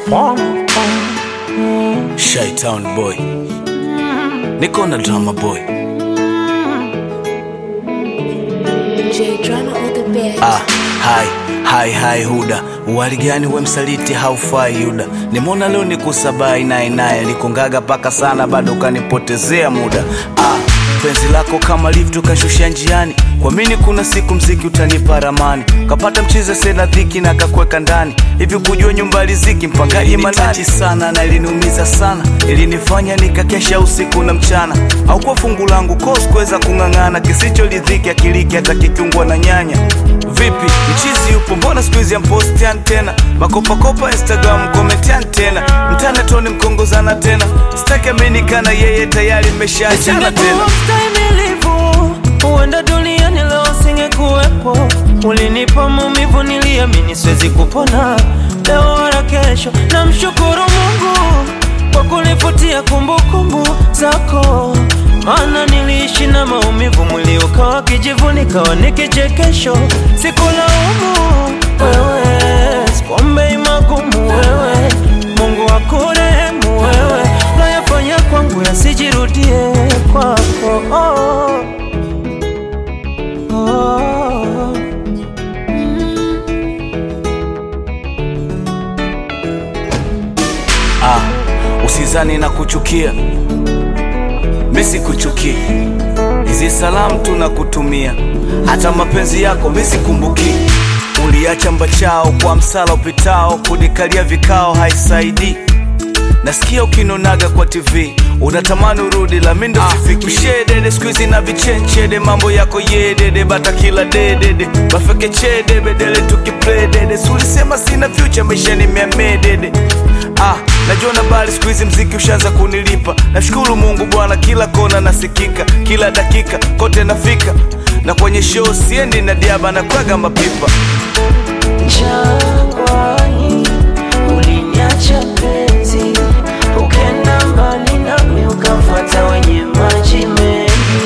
Shytown boy, niko na drama boy. J drama on the bed. Ah, hai hai hai Huda, wali gani we msaliti, haufai Yuda. Nimeona leo nikusabai naye naye, nikungaga paka sana, bado ukanipotezea muda. Ah, penzi lako kama lift ukashusha njiani, kuamini kuna siku mziki utanipa ramani, kapata mchize sena dhiki na kakweka ndani hivi, kujua nyumba riziki mpangaji manati sana na iliniumiza sana, ilinifanya nikakesha usiku na mchana, au kwa fungu langu kos kuweza kung'ang'ana, kisicho lidhiki akiliki hata kikiungwa na nyanya Vipi mchizi yupo, mbona siku hizi ampostian tena makopakopa Instagram komentian tena mtana toni mkongozana tena sitaki aminikana yeye tayari mmeshaachana tena Nisingekuwa mstahimilivu, huenda duniani leo singekuwepo. Ulinipa maumivu, niliamini siwezi kupona leo wala kesho. Namshukuru Mungu kwa kunifutia kumbukumbu zako, maana niliishi na maumivu, mwili ukawa kijivu, nikawa ni kichekesho. Sikulaumu wewe, sikuombei magumu wewe, Mungu akurehemu wewe, nayafanya kwangu yasijirudie kwako. Oh, oh. ah, usizani na kuchukia mi sikuchukii hizi salamu tunakutumia hata mapenzi yako mi sikumbuki uliacha mbachao kwa msala upitao kunikalia vikao haisaidii nasikia ukinonaga kwa tv unatamani urudi la mindo sifiki ushedede skuizi na vichenchede mambo yako yedede bata kila dedede bafeke chede bedele tukipledede sulisema sina fyucha maisha nimeamedede ah, najiona bali skuizi mziki ushaanza kunilipa nashukuru mungu bwana kila kona nasikika kila dakika kote nafika na kwenye show siendi na diaba na kwaga mapipa Jangwani uliniacha penzi, ukenda mbali nami ukamfuata wenye maji mengi.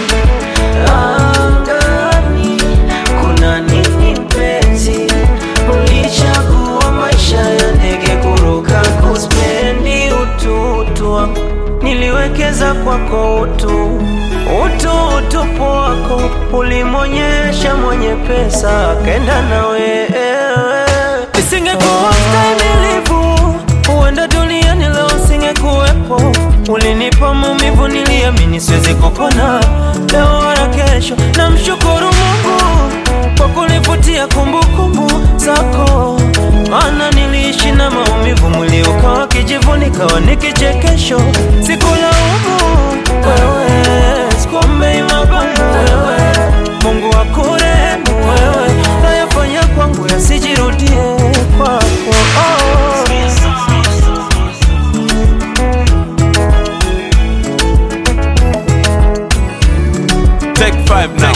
Angani kuna nini mpenzi? Ulichagua maisha ya ndege kuruka, kuspendi ututu wangu niliwekeza kwako utu utu utupu wako ulimwonyesha mwenye pesa akenda na wewe. Nisingekuwa mstahimilivu, huenda duniani leo singekuwepo. Ulinipa maumivu, niliamini siwezi kupona leo wala kesho. Namshukuru Mungu kwa kunifutia kumbukumbu zako, maana niliishi na maumivu, mwili ukawa kijivu, nikawa ni kichekesho. Sikulaumu wewe, sikuombei magumu wewe, Mungu akurehemu wewe, nayafanya kwangu yasijirudie kwako. Oh. Take five now.